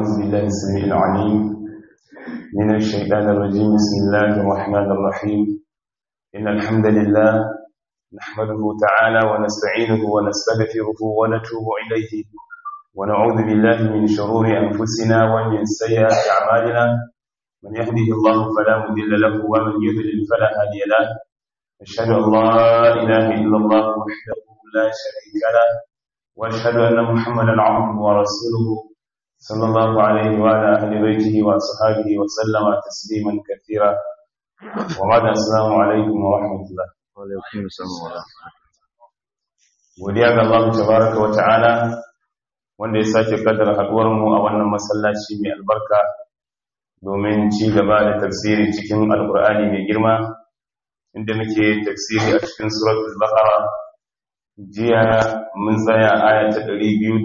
أعوذ بالله السميع العليم من الشيطان الرجيم بسم الله الرحمن الرحيم إن الحمد لله نحمده تعالى ونستعينه ونستغفره ونتوب إليه ونعوذ بالله من شرور أنفسنا ومن سيئات أعمالنا من يهده الله فلا مضل له ومن يضلل فلا هادي له أشهد أن لا إله إلا الله وحده لا شريك له وأشهد أن محمدا عبده ورسوله صلى الله عليه وعلى أهل بيته وأصحابه وسلم تسليما كثيرا وبعد السلام عليكم ورحمة الله وعليكم السلام ورحمة godiya ga Allah tabaraka wa ta'ala wanda ya sake kaddara haduwar mu a wannan masallaci mai albarka domin ci gaba da tafsiri cikin alkur'ani mai girma inda muke tafsiri a cikin suratul baqara jiya mun tsaya aya ta 255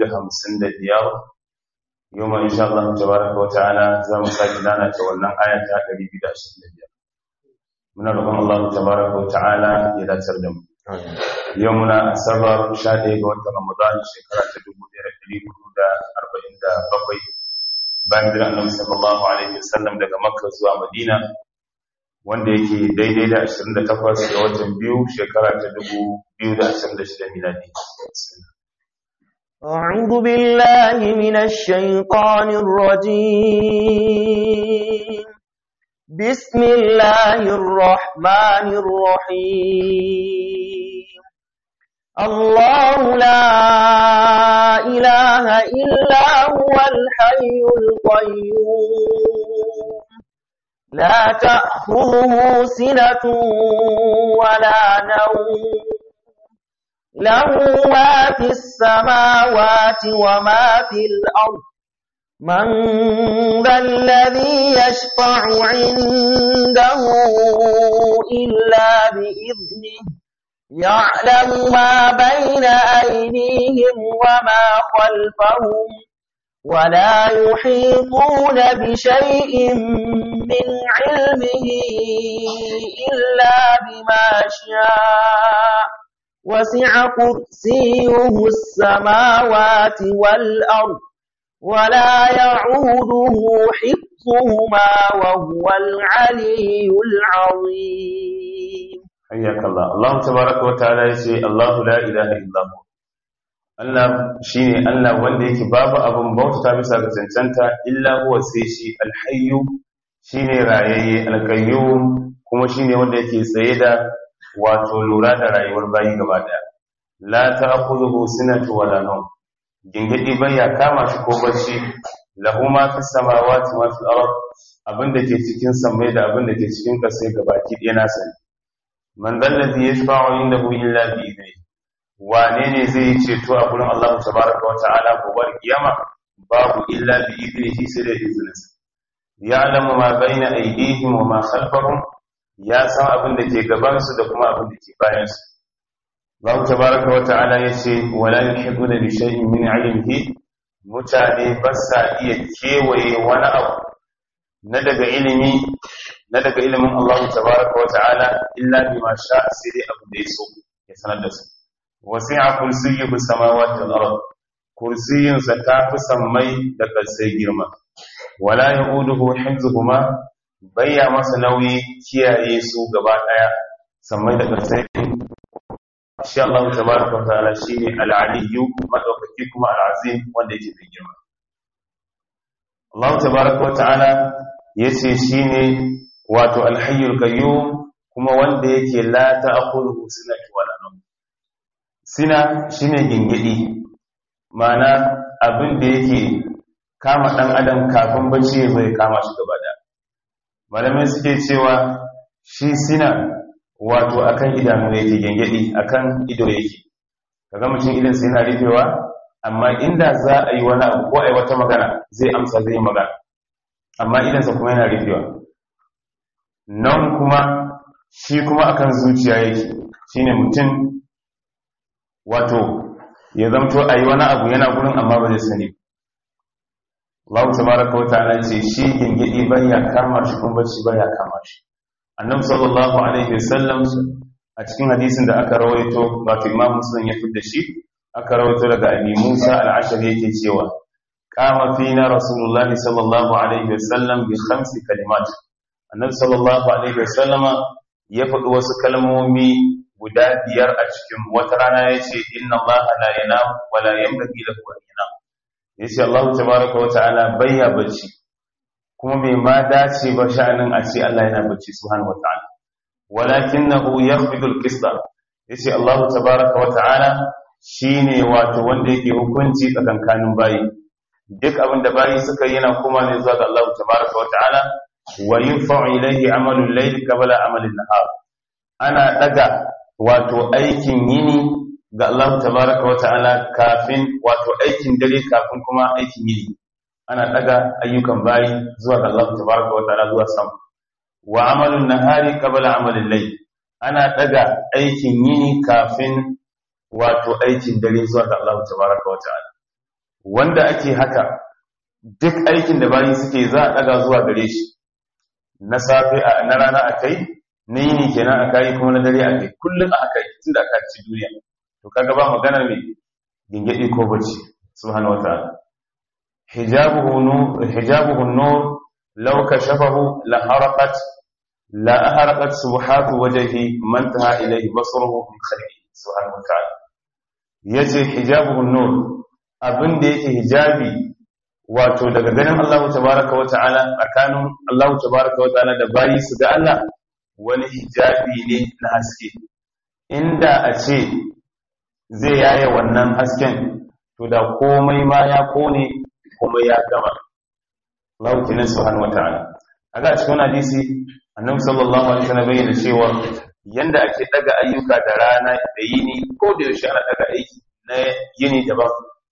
yau ma insha Allah tabaraka wa ta'ala za mu sake dana ta wannan aya ta 225 muna roƙon Allah tabaraka wa ta'ala ya dacar da mu yau muna asabar 11 ga watan Ramadan shekara ta 1447 bayan da Annabi sallallahu alaihi wasallam daga Makka zuwa Madina wanda yake daidai da 28 ga watan biyu shekara ta 2026 miladi أعوذ بالله من الشيطان الرجيم بسم الله الرحمن الرحيم الله لا إله إلا هو الحي القيوم لا تأخذه سنة ولا نوم له ما في السماوات وما في الأرض من ذا الذي يشفع عنده إلا بإذنه يعلم ما بين أيديهم وما خلفهم ولا يحيطون بشيء من علمه إلا بما شاء وسع كرسيه السماوات والأرض ولا يعوده حفظهما وهو العلي العظيم حياك الله الله تبارك وتعالى يقول الله لا إله إلا هو Allah shi ne Allah wanda yake babu abin bautata bisa ga cancanta illa huwa sai shi alhayyu shi ne rayayye alkayyum kuma shi ne wanda yake tsaye da wato lura da rayuwar bayi gaba daya la ta'khudhuhu sinatu wala nawm gingidi bai ya kama shi ko bacci lahu ma fi samawati wa fil ard abinda ke cikin samai da abinda ke cikin kasai gabaki ɗaya na sani man dallazi yashfa'u indahu illa bi idnihi wane ne zai yi ceto a gurin Allah tabaraka wa ta'ala gobe kiyama babu illa bi idnihi sai da izininsa ya'lamu ma baina aydihim wa ma khalfahum ya san abin da ke gabansu da kuma abin da ke bayansu Allah tabaraka wa ta'ala yace wala yuhibbuna bi shay'in min 'ilmihi mutane ba sa iya kewaye wani abu na daga ilimi na daga ilimin Allah tabaraka wa ta'ala illa bima sha'a sai dai abin da ya so ya sanar da su wasi'a kursiyyuhu samawati wal ard kursiyin sa ta fi sammai da kasai girma wala yauduhu hifzuhuma bayya masa nauyi kiyaye su gaba daya sammai da kasai shi Allah tabaraka wa ta'ala shine al-aliyyu madaukaki kuma al-azim wanda yake da girma Allah tabaraka wa ta'ala yace shine wato al-hayyul qayyum kuma wanda yake la ta'khudhuhu sinatu wala nawm sina shine gingidi ma'ana abin da yake kama dan adam kafin bacci zai kama shi gaba da malamai suke cewa shi sina wato akan idanu yake gingidi akan ido yake kaga mutum idan sai yana rufewa amma inda za a yi wani abu ko a yi wata magana zai amsa zai magana amma idansa kuma yana rufewa nan kuma shi kuma akan zuciya yake shine mutum wato ya zamto a yi wani abu yana gurin amma ba zai sani Allah tabaraka wa ta'ala ce shi gingidi baya kama shi kuma bacci baya kama shi annabi sallallahu alaihi wasallam a cikin hadisin da aka rawaito wato imam muslim ya fitar da shi aka rawaito daga abi musa al-ashari yake cewa kama fina rasulullahi sallallahu alaihi wasallam bi khamsi kalimat annabi sallallahu alaihi wasallam ya faɗi wasu kalmomi guda biyar a cikin wata rana ya ce inna allaha la yanam wa la yanbaghi lahu an yanam yace Allah tabaaraka wa ta'ala bayya bacci kuma bai ma dace ba sha'anin a ce Allah yana bacci subhanahu wa ta'ala walakinahu yakhfidu al-qista yace Allah tabaaraka wa ta'ala shine wato wanda yake hukunci tsakankanin bayi duk abin da bayi suka yi yana kuma ne zuwa ga Allah tabaaraka wa ta'ala wa yunfa'u ilayhi amalu al-layl qabla amali an-nahar ana daga wato aikin yini ga Allah tabaaraka wa ta'ala kafin wato aikin dare kafin kuma aikin yini ana daga ayyukan bayi zuwa ga Allah tabaaraka wa ta'ala zuwa sama wa amalun nahari qabla amali al-layl ana daga aikin yini kafin wato aikin dare zuwa ga Allah tabaaraka wa ta'ala wanda ake haka duk aikin da bayi suke za a daga zuwa gare shi na safe a na rana akai na yini kenan akai kuma na dare akai kullun a haka tunda aka ci duniya to kaga ba magana mai gingedi ko bacci subhanahu wataala hijabuhu nur hijabuhu nur law kashafahu la haraqat la ahraqat subhatu wajhi man taha ilayhi basruhu min khalqi subhanahu wataala yace hijabuhu nur abin da yake hijabi wato daga ganin Allah tabaraka wa ta'ala tsakanin Allah tabaraka wa ta'ala da bayi su ga Allah wani hijabi ne na haske inda a ce zai yaye wannan hasken to da komai ma ya kone komai ya gama Allah kenan subhanahu wa ta'ala aga cikin hadisi annabi sallallahu alaihi wasallam bayyana cewa yanda ake daga ayyuka da rana da yini ko da yaushe ana daga aiki na yini daban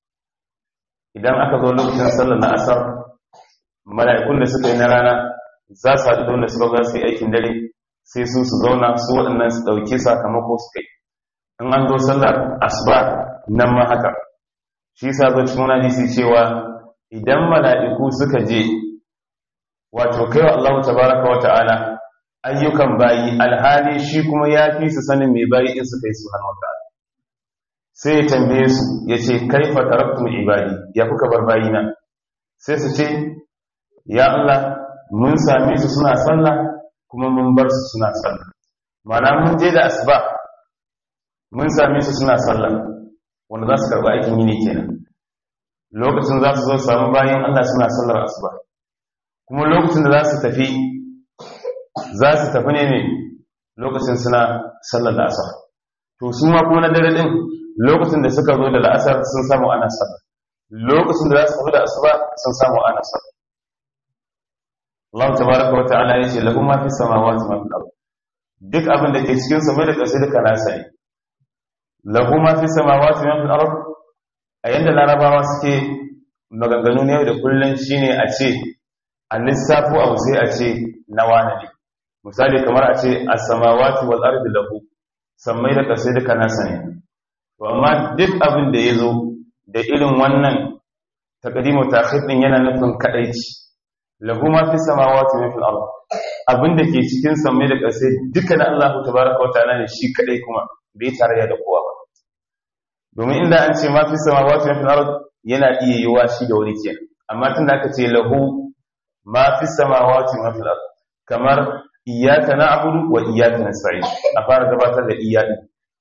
idan aka zo lokacin sallar na asar mala'ikun da suka yi na rana za su haɗu da wanda suka za su yi aikin dare sai su su zauna su waɗannan su ɗauki sakamako su kai in an zo sallar asuba nan ma haka shi sa zo cikin hadisi cewa idan mala'iku suka je wato kai wa Allah tabaraka wa ta'ala ayyukan bayi alhali shi kuma ya fi su sanin mai bayi in suka yi subhanahu wa ta'ala sai ya tambaye su ya ce kaifa taraktum ibadi ya kuka bar bayina sai su ce ya Allah mun same su suna sallah kuma mun bar su suna sallah mana mun je da asuba mun same su suna sallah wanda za su karɓi aikin yini kenan lokacin za su zo samu bayan Allah suna sallar asuba kuma lokacin da za su tafi za su tafi ne ne lokacin suna sallar da asar to su ma kuma na dare din lokacin da suka zo da la'asar sun samu ana sallah lokacin da za su tafi da asuba sun samu ana sallah Allah tabaraka wa ta'ala yace lahu ma fi samawati ma fil ard duk abin da ke cikin sama da ƙasa duka nasa ne lahu ma fi samawati ma fil ard a yanda larabawa suke maganganu ne da kullun shine a ce a lissafo abu sai a ce na wane ne misali kamar a ce as-samawati wal ardi lahu sammai da ƙasa duka nasa ne to amma duk abin da ya zo da irin wannan takadimu ta'khir din yana nufin kadaici lahu ma fi samawati wa fil ard abin da ke cikin samai da ƙasa duka na Allah tabaaraka wa ta'ala ne shi kadai kuma bai tarayya da kowa ba domin inda an ce ma fi samawati wa fil ard yana iya yiwa shi da wani kenan amma tunda aka ce lahu ma fi samawati wa fil ard kamar iyyaka na'budu wa iyyaka nasta'in a fara gabatar da iyyaka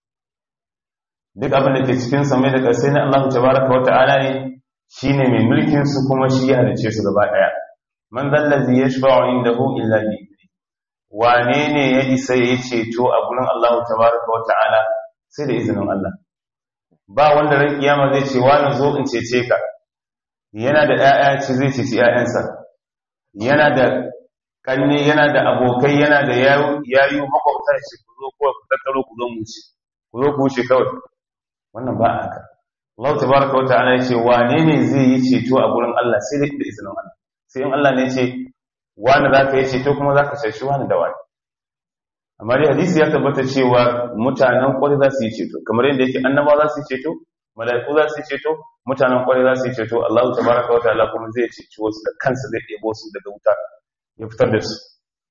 duk abin da ke cikin samai da ƙasai na Allah tabaraka wa ta'ala ne shine mai mulkin su kuma shi ya halice su gaba daya man zallazi yashfa'u indahu illa bi wane ne ya isa ya ceto a gurin Allah tabaraka wa ta'ala sai da izinin Allah ba wanda ran kiyama zai ce wani zo in cece ka yana da ƴaƴa ce zai ceci ƴaƴansa yana da kanne yana da abokai yana da yayu makwabta ce ku zo ko ku tattaro ku zo mu ci ku zo ku wuce kawai wannan ba haka Allah tabaraka wata'ala ya ce wane ne zai yi ceto a gurin Allah sai da izinin Allah sai in Allah ne ya ce wani za ka yi ceto kuma za ka ceci wani da wani amma dai hadisi ya tabbata cewa mutanen kwarai za su yi ceto kamar yadda yake annaba za su yi ceto mala'iku za su yi ceto mutanen kwarai za su yi ceto Allah tabaraka wata'ala kuma zai ceci wasu da kansa zai ɗebo su daga wuta ya fitar da su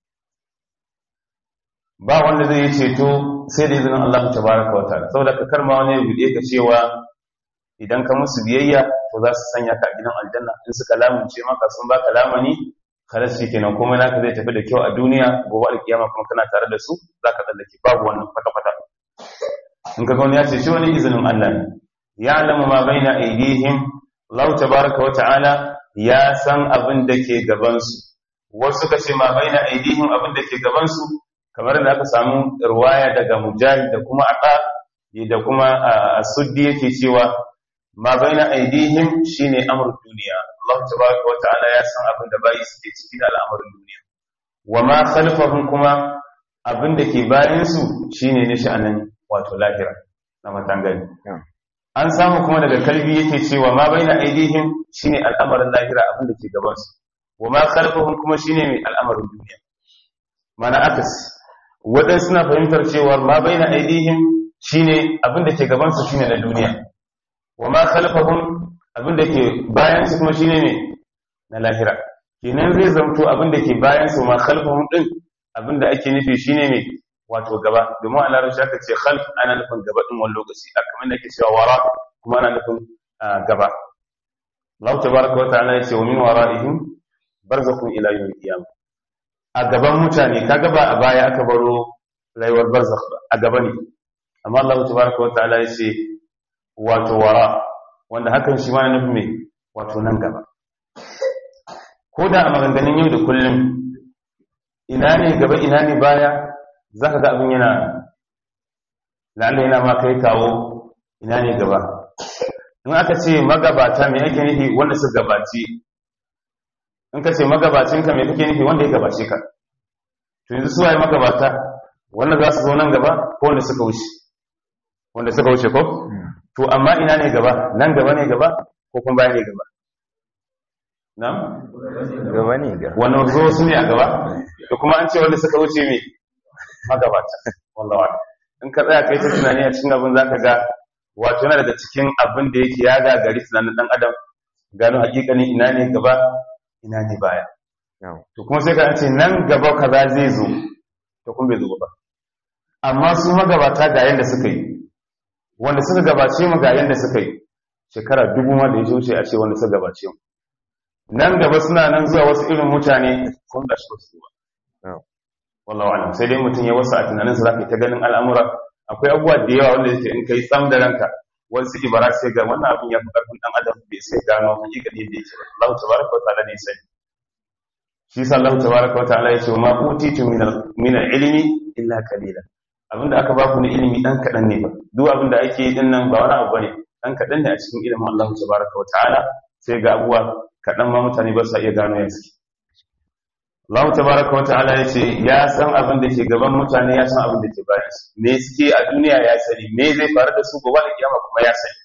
ba wanda zai yi ceto sai da izinin Allah tabaraka wa ta'ala saboda ka karma wani ya bude ka cewa idan ka musu biyayya to to za su sanya ka a gidan aljanna in suka lamunce maka sun baka lamani kalas shi kenan kuma naka zai tafi da kyau a duniya gobe alkiyama kuma kana tare da su za ka tsallake babu wannan kwata-kwata in ka wani ya ce shi wani izinin Allah ne ya alamu ma bai na aidihim Allah tabaraka wa ta'ala ya san abin da ke gabansu wasu suka ce ma bai na aidihim abin da ke gabansu kamar da aka samu ruwaya daga mujahid da kuma aqa da kuma asuddi yake cewa ma bai na aidihim shine amrul duniya Allah tabaraka wa ta'ala ya san abin da bayi suke ciki da al'amarin duniya wa ma khalfahum kuma abin da ke bayan su shine ne sha'anin wato lahira na matangani an samu kuma daga kalbi yake cewa ma baina aidihim shine al'amarin lahira abin da ke gaban su wa ma khalfahum kuma shine mai al'amarin duniya mana akas wadan suna fahimtar cewa ma baina aidihim shine abin da ke gaban su shine na duniya wa ma khalfahum abin da ke bayan su kuma shine ne na lahira kenan zai zamto abin da ke bayan su ma khalfahum din abin da ake nufi shine ne wato gaba domin a larabci aka ce khalf ana nufin gaba din wani lokaci a kamar da ke cewa wara kuma ana nufin gaba Allah tabaraka wa ta'ala yace wa min wara'ihim barzakhun ila yawm al-qiyamah a gaban mutane kaga ba a baya aka baro rayuwar barzakh ba a gaba ne amma Allah tabaraka wa ta'ala yace wato wara wanda hakan shi ma na nufin me wato nan gaba ko da a maganganun yau da kullum ina ne gaba ina ne baya za ka ga abin yana la'alla yana ma kai kawo ina ne gaba in aka ce magabata mai ake nufi wanda su gabaci in ka ce magabacinka mai kake nufi wanda ya gabace ka to yanzu suwaye magabata wanda za su zo nan gaba ko wanda suka wuce wanda suka wuce ko to amma ina ne gaba nan gaba ne gaba ko kuma baya ne gaba na? gaba ne ga wannan zo su ne a gaba da kuma an ce wanda suka wuce mai magabata wallawa in ka tsaya kai ta tunani a cikin abin zaka ga wato yana daga cikin abin da yake ya gagari tunanin dan adam gano hakikanin ina ne gaba ina ne baya to kuma sai ka ce nan gaba kaza zai zo to kuma bai zo ba amma su magabata ga yanda suka yi wanda suka gabace mu ga yanda suka yi shekara dubu ma da ya wuce a ce wanda suka gabace mu nan gaba suna nan zuwa wasu irin mutane kun da su ba wallahu alam sai dai mutum ya wasa a tunaninsa za ka yi ta ganin al'amura akwai abubuwa da yawa wanda yake in kai tsam da ranka wasu ibara sai ga wannan abin ya fi karfin dan adam bai sai gano hakikani da yake ba Allah tabaraka wa ta'ala ne sai shi sa Allah tabaraka wa ta'ala ya ce ma utitu min min ilmi illa qalila abinda aka ba ku na ilimi dan kadan ne ba duk abinda ake yi din nan ba wani abu bane dan kadan ne a cikin ilimin Allah tabaraka wa ta'ala sai ga abubuwa kadan ma mutane ba sa iya gano yansu Allah tabaraka wata'ala ya ce ya san abin da ke gaban mutane ya san abin da ke bayan su me suke a duniya ya sani me zai faru da su gobe da kiyama kuma ya sani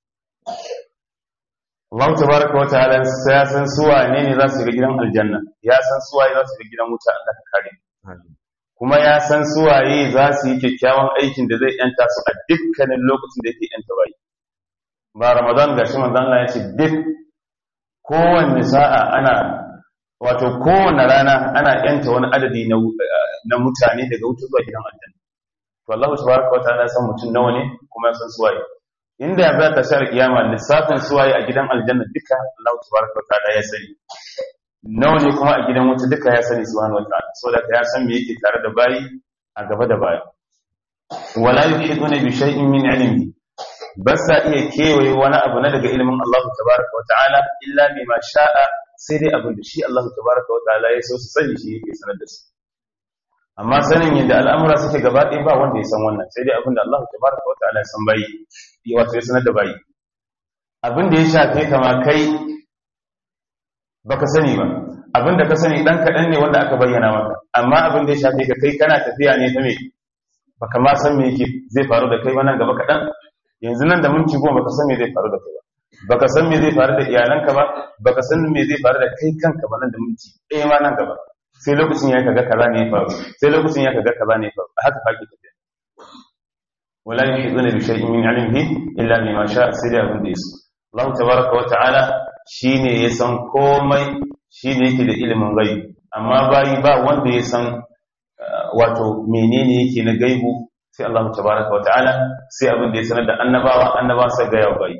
Allah tabaraka wata'ala ya san su wane ne za su ga gidan aljanna ya san su waye za su ga gidan wuta Allah ka kare kuma ya san su waye za su yi kyakkyawan aikin da zai yanta su a dukkanin lokacin da yake yanta bayi ba Ramadan gashi manzon Allah ya ce duk kowanne sa'a ana wato kowane rana ana yanta wani adadi na mutane daga wuta zuwa gidan aljanna to Allah subhanahu wataala ya san mutum nawa ne kuma ya san suwaye inda ya za ta shar kiyama lissafin suwaye a gidan aljanna duka Allah subhanahu wataala ya sani nawa ne kuma a gidan wuta duka ya sani subhanahu wataala saboda ya san me yake tare da bayi a gaba da baya wala yuhiduna bi shay'in min ilmi ba sa iya kewaye wani abu na daga ilimin Allah tabaraka wataala illa bima sha'a sai dai abin da shi Allah tabaraka wa ta'ala ya so su sani shi yake sanar da su amma sanin yadda al'amura suke gaba ɗaya ba wanda ya san wannan sai dai abin da Allah tabaraka wa ta'ala ya san bayi ya wato ya sanar da bayi abin da ya shafe kama kai baka sani ba abin da ka sani dan kaɗan ne wanda aka bayyana maka amma abin da ya shafe ka kai kana tafiya ne ta me baka ma san me yake zai faru da kai ba nan gaba kaɗan yanzu nan da minti goma baka san me zai faru da kai ba baka san me zai faru da iyalanka ba baka san me zai faru da kai kanka ba nan da minti ɗaya ma nan gaba sai lokacin ya kaga kaza ne ya faru sai lokacin ya kaga kaza ne ya faru haka fake tafiya wala yuhiduna bi shay'in min ilmihi illa bima sha'a sai da abin da yaso Allah tabaraka wa ta'ala shine ya san komai shine yake da ilimin gaibi amma bayi ba wanda ya san wato menene yake na gaibu sai Allah tabaraka wa ta'ala sai abin da ya sanar da annabawa annabawa sai ga yawa bayi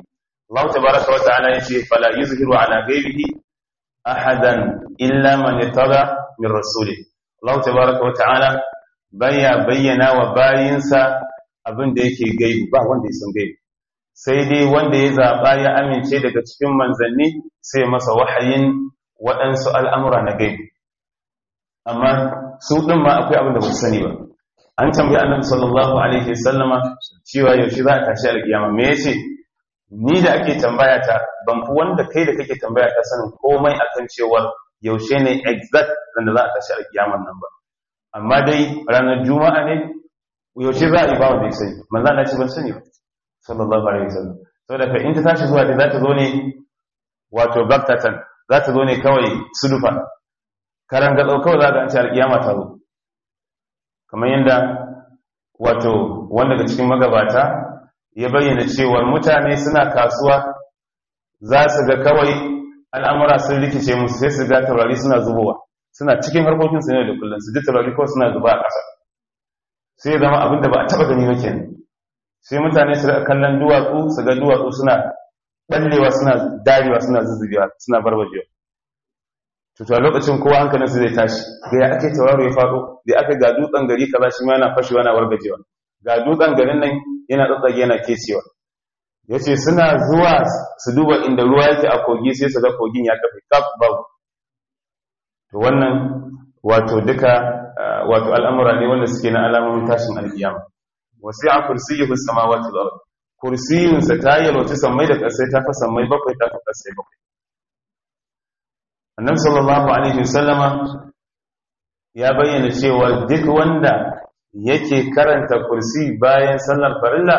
Allah tabaraka wa ta'ala yace fala yuzhiru ala ghaibihi ahadan illa man yattaba min rasulih Allah tabaraka wa ta'ala baya bayyana wa bayinsa abin da yake gaibi ba wanda ya san gaibi sai dai wanda ya zaba ya amince daga cikin manzanni sai masa wahayin waɗansu al'amura na gaibi amma su ɗin ma akwai abin da ba su sani ba an tambayi annabi sallallahu alaihi wasallama cewa yaushe za a tashi alkiyama me yace ni da ake tambaya ta ban fi wanda kai da kake tambaya ta sanin komai akan cewa yaushe ne exact da za a tashi alkiyaman nan ba amma dai ranar juma'a ne yaushe za a yi ba wanda ya sani manzo Allah ce ban sani ba sallallahu alaihi wasallam saboda ka in ta tashi zuwa da za ta zo ne wato baktatan za ta zo ne kawai sudufa karan gatsau kawai za ga an ce alkiyama ta zo kamar yadda wato wanda daga cikin magabata ya bayyana cewa mutane suna kasuwa za su ga kawai al'amura sun rikice musu sai su ga taurari suna zubowa suna cikin harkokin su ne da kullum su ji taurari kawai suna zuba a ƙasa sai ya zama abin da ba a taɓa gani ba kenan sai mutane su ga kallon duwatsu su ga duwatsu suna ɓallewa suna darewa suna zuzzubewa suna barbajewa to a lokacin kowa hankalin su zai tashi ga ya ake tauraro ya faɗo da aka ga dutsen gari kaza shi ma yana fashewa yana wargajewa ga dutsen garin nan yana tsatsage yana kecewa yace suna zuwa su duba inda ruwa yake a kogi sai su ga kogin ya kafe kaf babu to wannan wato duka wato al'amura ne wanda suke na alamomin tashin alkiyama wasi'a kursiyyuhu samawati wal ard kursiyinsa ta yalwaci sammai da ƙasai ta fa sammai bakwai ta fa ƙasai bakwai annabi sallallahu alaihi wasallama ya bayyana cewa duk wanda yake karanta kursi bayan sallar farilla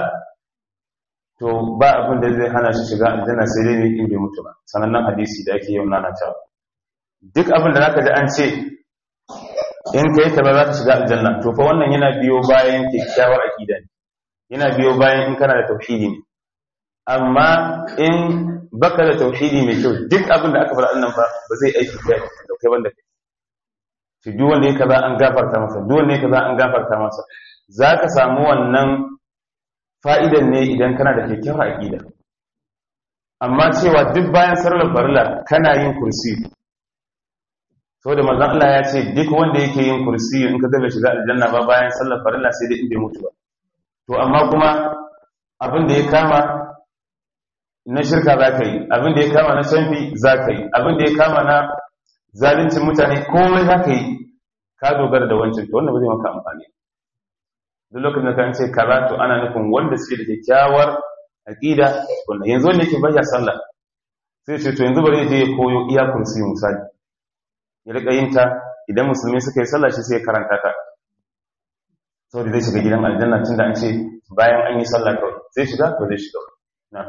to ba abin da zai hana shi shiga aljanna sai dai ne in bai mutu ba sanannen hadisi da ake yau nana cewa duk abin da zaka ji an ce in kai ta ba za ka shiga aljanna to fa wannan yana biyo bayan kyakkyawar aqida ne yana biyo bayan in kana da tauhidi ne amma in baka da tauhidi mai kyau duk abin da aka faɗa annan ba ba zai aiki kai da kai banda kai shi duk wanda ya kaza an gafarta masa duk wanda ya kaza an gafarta masa zaka samu wannan fa'idan ne idan kana da kyakkyawar aqida amma cewa duk bayan sallar farilla kana yin kursi saboda manzon Allah ya ce duk wanda yake yin kursi in ka ga shiga aljanna ba bayan sallar farilla sai dai in bai mutu ba to amma kuma abin da ya kama na shirka za ka yi abin da ya kama na canfi za ka yi abin da ya kama na zalincin mutane komai za ka yi ka dogara da wancan to wannan ba zai maka amfani duk lokacin da ka ce kaza to ana nufin wanda suke da kyakkyawar aqida wanda yanzu wanda yake bayya sallah sai ce to yanzu bari ya je ya koyo iya kursi misali ya rika yin ta idan musulmi suka yi sallah shi sai ya karanta ta saboda zai shiga gidan aljanna tunda an ce bayan an yi sallah kawai zai shiga ko zai shiga na'am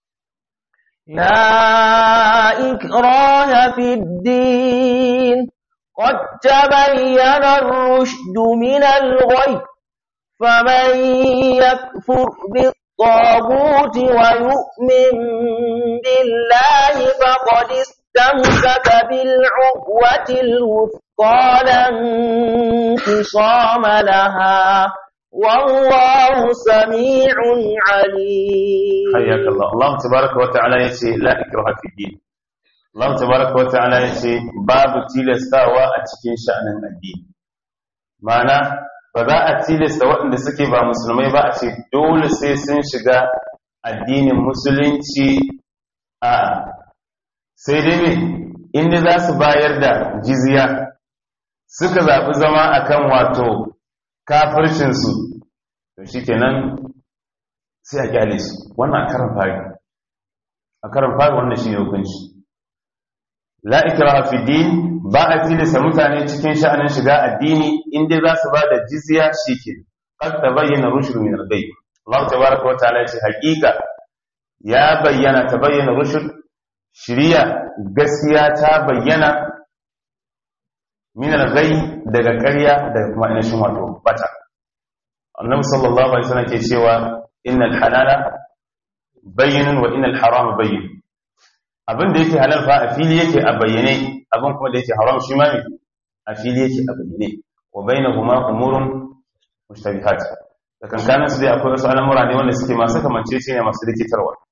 لا إكراه في الدين قد تبين الرشد من الغي فمن يكفر بالطاغوت ويؤمن بالله فقد استمسك بالعقوة الوثقى لا انقصام لها والله سميع عليم حياك الله الله تبارك وتعالى يتي لا إكراه في الدين الله تبارك وتعالى يتي باب تيلستاوا a cikin sha'anin addini ma'ana ba za a tilasta waɗanda suke ba musulmai ba a ce dole sai sun shiga addinin musulunci a sai dai ne inda za su bayar da jizya suka zaɓi zama akan wato kafircinsu to shi kenan sai a kyale su wannan a karan fari a karan fari wannan shi ne hukunci la ikraha fi din ba a tilasta mutane cikin sha'anin shiga addini inda za su ba da jizya shike qad tabayyana rushd min al-ghayb Allah tabaaraka wa ta'ala ce hakika ya bayyana tabayyana rushd shiriya gaskiya ta bayyana min al-ghayb daga ƙarya daga kuma inashin wato bata annabi sallallahu alaihi wasallam ke cewa innal halala bayyinun wa innal harama bayyin abin da yake halal fa a fili yake a bayyane abin kuma da yake haram shi ma a fili yake a bayyane wa bainahuma umurun mushtabihat da kankanin su dai akwai wasu al'amura ne wanda suke masu kamance ce ne masu rikitarwa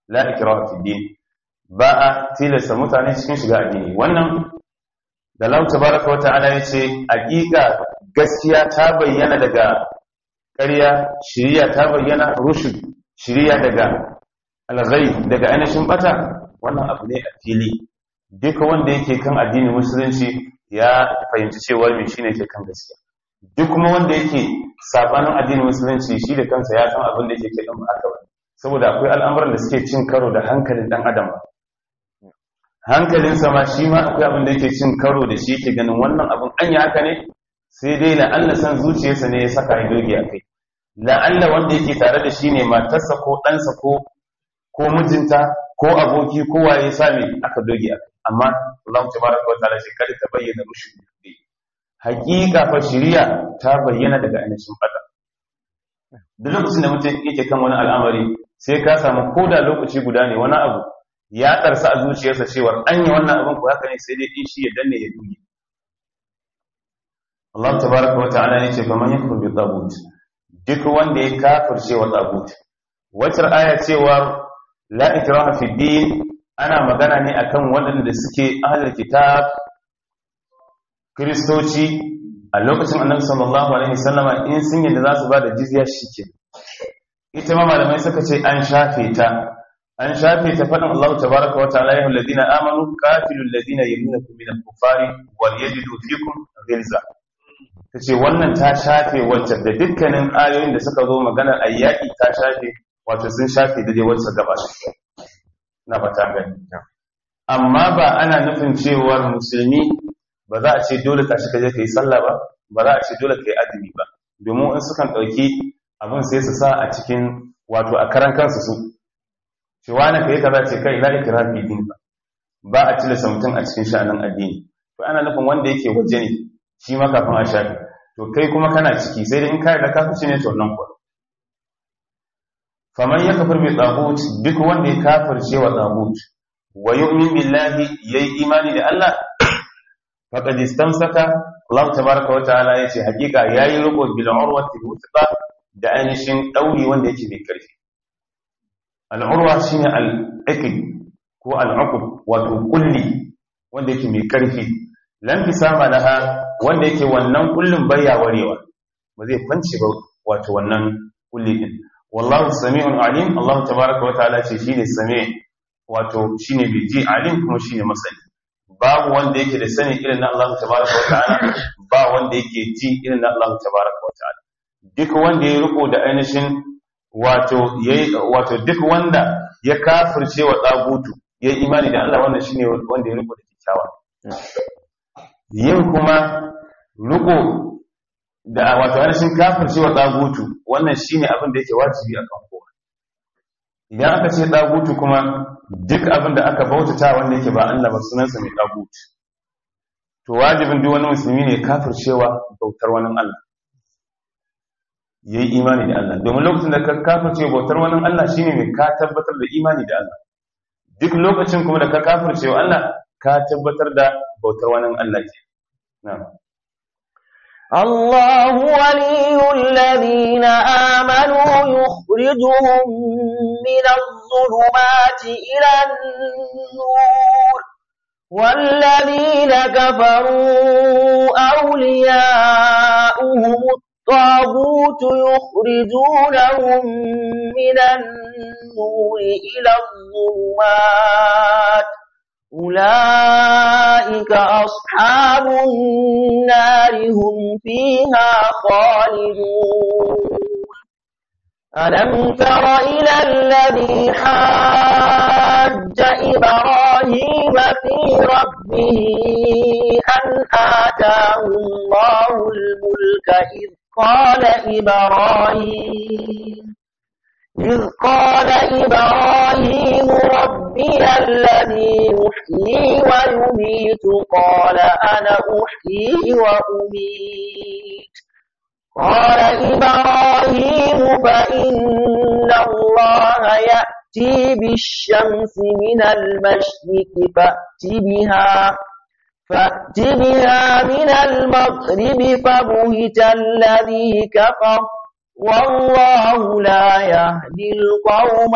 la ikraha fi din ba a tilasta mutane cikin shiga addini wannan da Allah tabaraka wa ta'ala yace hakika gaskiya ta bayyana daga ƙarya shiriya ta bayyana rushd shiriya daga alghayb daga ainihin bata wannan abu ne a fili duka wanda yake kan addinin musulunci ya fahimci cewa me shine ke kan gaskiya duk kuma wanda yake sabanin addinin musulunci shi da kansa ya san abin da yake ke dan haka saboda akwai al'amuran da suke cin karo da hankalin dan adam hankalinsa ma shi ma akwai abin da yake cin karo da shi yake ganin wannan abin anya haka ne sai dai la'alla san zuciyarsa ne ya saka ya doge a kai la'alla wanda yake tare da shi ne matarsa ko ɗansa ko ko mijinta ko aboki ko waye sami aka doge a kai amma Allah tabaraka wa ta'ala shi kada ta bayyana rushd hakika fa shari'a ta bayyana daga ainihin fada duk lokacin da mutum yake kan wani al'amari sai ka samu koda lokaci guda ne wani abu ya tsarsa a zuciyarsa cewa an yi wannan abin ku haka ne sai dai in shi ya danne ya duge Allah tabaraka wa ta'ala ne ce faman yakfur bi tagut duk wanda ya kafirce wa tagut wacce aya cewa la ikraha fi din ana magana ne akan waɗanda suke ahlul kitab kristoci a lokacin annabi sallallahu alaihi wasallama in sun yadda za su ba da jizya shike ita ma malamai suka ce an shafe ta an shafe ta faɗin Allah tabaraka wa ta'ala ya alladhina amanu qatilul ladina yamunukum minal kufari wal yajidu fikum ghilza tace wannan ta shafe wacce da dukkanin ayoyin da suka zo maganar ayyaki ta shafe wato sun shafe da dai wacce gaba na fata gani amma ba ana nufin cewar musulmi ba za a ce dole ka shiga je ka yi sallah ba ba za a ce dole ka yi azumi ba domin in sukan ɗauki abin sai su sa a cikin wato a karan kansu su ce wani ka yi kaza ce kai la ikra fi din ba ba a tilasta mutum a cikin sha'anin addini to ana nufin wanda yake waje ne shi ma kafin a shafi to kai kuma kana ciki sai dai in ka da kafirci ne to nan kuwa faman ya kafir bi tagut duk wanda ya kafirce wa tagut wa yu'min billahi yayi imani da Allah faqad istamsaka Allah tabaaraka wa ta'ala yace hakika yayi riko bil urwati wuthqa da ainihin dauri wanda yake mai karfi al urwa shine al iqd ko al uqub wato kulli wanda yake mai karfi lam fisama laha wanda yake wannan kullin bayya warewa ba zai kwance ba wato wannan kulli din wallahu sami'un alim Allah tabaaraka wa ta'ala ce shine sami' wato shine mai ji alim kuma shine masani babu wanda yake da sani irin na Allah tabaraka wa ta'ala ba wanda yake ji irin na Allah tabaraka wa ta'ala duk wanda ya riko da ainihin wato yayi wato duk wanda ya kafirce wa dagutu yayi imani da Allah wannan shine wanda ya riko da kyakkyawa yin kuma riko da wato ainihin kafirce wa dagutu wannan shine abin da yake wajibi akan kowa idan aka ce dagutu kuma duk abin da aka bautata wanda yake ba Allah ba sunansa mai dagut to wajibin duk wani musulmi ne kafircewa bautar wani Allah yayi imani da Allah domin lokacin da ka kafirce bautar wani Allah shine mai ka tabbatar da imani da Allah duk lokacin kuma da ka kafircewa Allah ka tabbatar da bautar wani Allah ke na'am الله ولي الذين آمنوا يخرجهم من الظلمات إلى النور والذين كفروا أولياؤهم الطاغوت يخرجونهم من النور إلى الظلمات أولئك أصحاب النار هم فيها خالدون ألم تر إلى الذي حاج إبراهيم في ربه أن آتاه الله الملك إذ قال إبراهيم إذ قال إبراهيم ربي الذي يحيي ويميت قال أنا أحيي وأميت قال إبراهيم فإن الله يأتي بالشمس من المشرق فأت بها فأت بها من المغرب فبهت الذي كفر والله لا يهدي القوم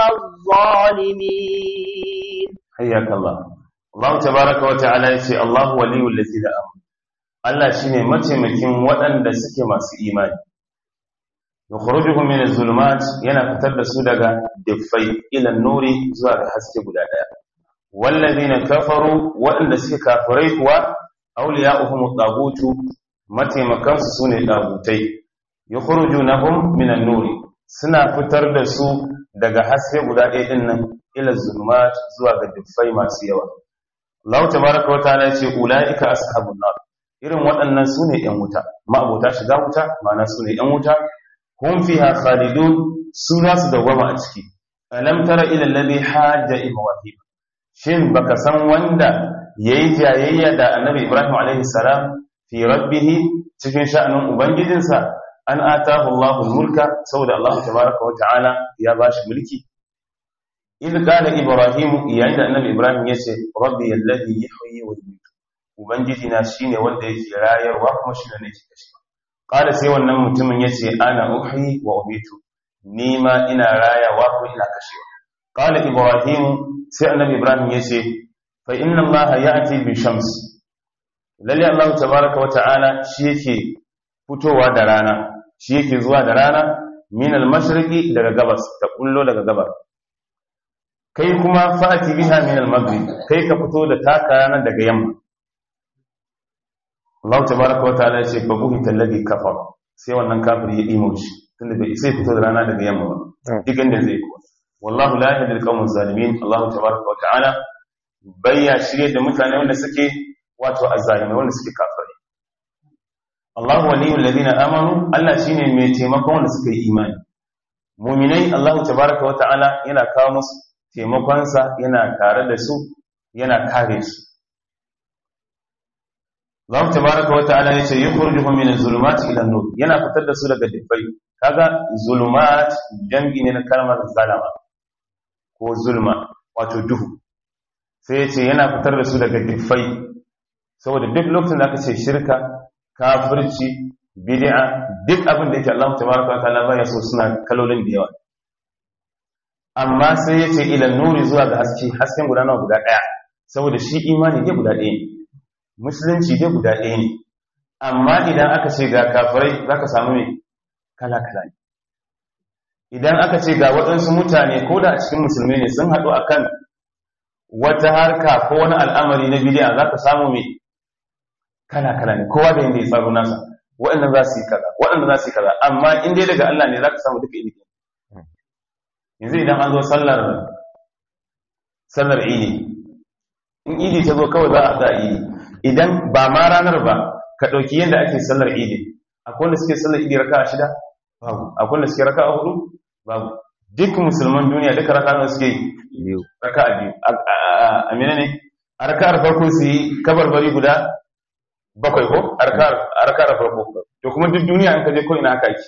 الظالمين حياك الله الله تبارك وتعالى يشي الله ولي الذين آمنوا Allah shine mataimakin waɗanda suke masu imani yukhrijuhum min az-zulumat yana fitar da su daga diffai ila nuri zuwa ga haske guda daya wallazina kafaru waɗanda suke kafirai kuwa awliya'uhum at-tagutu mataimakan su sune dagutai yukhrijunahum min an-nuri suna fitar da su daga haske guda ɗaya din nan ila zulumat zuwa ga diffai masu yawa Allah tabaaraka wa ta'ala yace ulaika ashabun nar irin waɗannan sune ƴan wuta ma'abota shiga wuta ma'ana sune ƴan wuta hum fiha khalidun su za su dawama a ciki alam tara ila alladhi hajja ibrahim shin baka san wanda yayi jayayya da annabi ibrahim alaihi salam fi rabbih cikin sha'anin ubangijinsa an atahu Allahu mulka saboda Allah tabaaraka wa ta'ala ya bashi mulki idh qala ibrahim yayin da annabi ibrahim yace rabbi alladhi yuhyi wa yumiitu ubangiji na shine wanda yake rayarwa kuma shine ne yake kashewa qala sai wannan mutumin yace ana uhyi wa umiitu ni ma ina rayawa ko ina kashewa qala ibrahim sai annabi ibrahim yace fa inna allaha ya'ti bi shams lalle allah tabaaraka wa ta'ala shi yake fitowa da rana shi yake zuwa da rana min al-mashriqi daga gabas ta kullo daga gabar kai kuma fa'ati biha min al-maghrib kai ka fito da taka rana daga yamma Allah tabaraka wa ta'ala ya ce fa buhita alladhi kafar sai wannan kafiri ya imo shi tunda bai sai fito da rana daga yamma ba duk inda zai kuwa wallahu la yahdi al-qawm zalimin Allah tabaraka wa ta'ala bayya shirye da mutane wanda suke wato azzalimi wanda suke kafirai Allah waliyul ladina amanu Allah shine mai taimakon wanda suka yi imani mu'minai Allah tabaraka wa ta'ala yana kawo musu taimakonsa yana tare da su yana kare su Allah tabaraka wa ta'ala yace yukhrijuhum min az-zulumati ila an-nur yana fitar da su daga dubbai kaga zulumat jam'i ne na kalmar zalama ko zulma wato duhu sai yace yana fitar da su daga dubbai saboda duk lokacin da aka ce shirka kafirci bid'a duk abin da yake Allah tabaraka wa ta'ala baya so suna kalolin da yawa amma sai yace ila nuri zuwa ga haske hasken guda nawa guda daya saboda shi imani ne guda ɗaya ne musulunci dai guda ɗaya ne amma idan aka ce ga kafirai za ka samu mai kala-kala ne idan aka ce ga waɗansu mutane ko da a cikin musulmi ne sun haɗu akan wata harka ko wani al'amari na bidiya za ka samu mai kala-kala ne kowa da yadda ya tsaro nasa waɗanda za su yi kaza waɗanda za su yi kaza amma in dai daga Allah ne za ka samu duka iri yanzu idan an zo sallar sallar idi in idi ta zo kawai za a za a idi idan ba ma ranar ba ka ɗauki yadda ake sallar idi akwai wanda suke sallar idi raka a shida babu akwai wanda suke raka a hudu babu duk musulman duniya duka raka nawa suke biyu raka a biyu a mene ne a raka a farko su yi kabarbari guda bakwai ko a raka a farko to kuma duk duniya an kaje ko ina haka ake